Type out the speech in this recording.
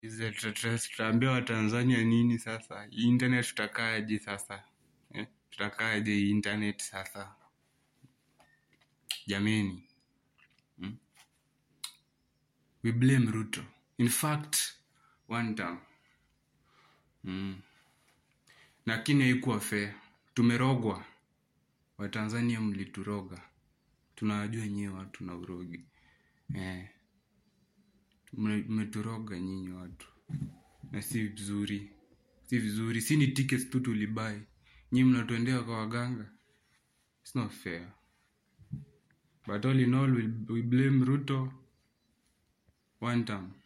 Hizi tuta- tutaambia watanzania nini sasa Hii internet tutakaaje sasa eh? tutakaaje hii internet sasa jameni hmm? we blame ruto in fact one time mm. lakini haikuwa fair tumerogwa watanzania mlituroga tunawajua nyewe watu na urogi eh. Mme- mmeturoga nyinyi watu na si vizuri si vizuri si ni tickets tu tulibai nyinyi mnatuendea kwa waganga It's not fair but all in all we, we blame ruto one time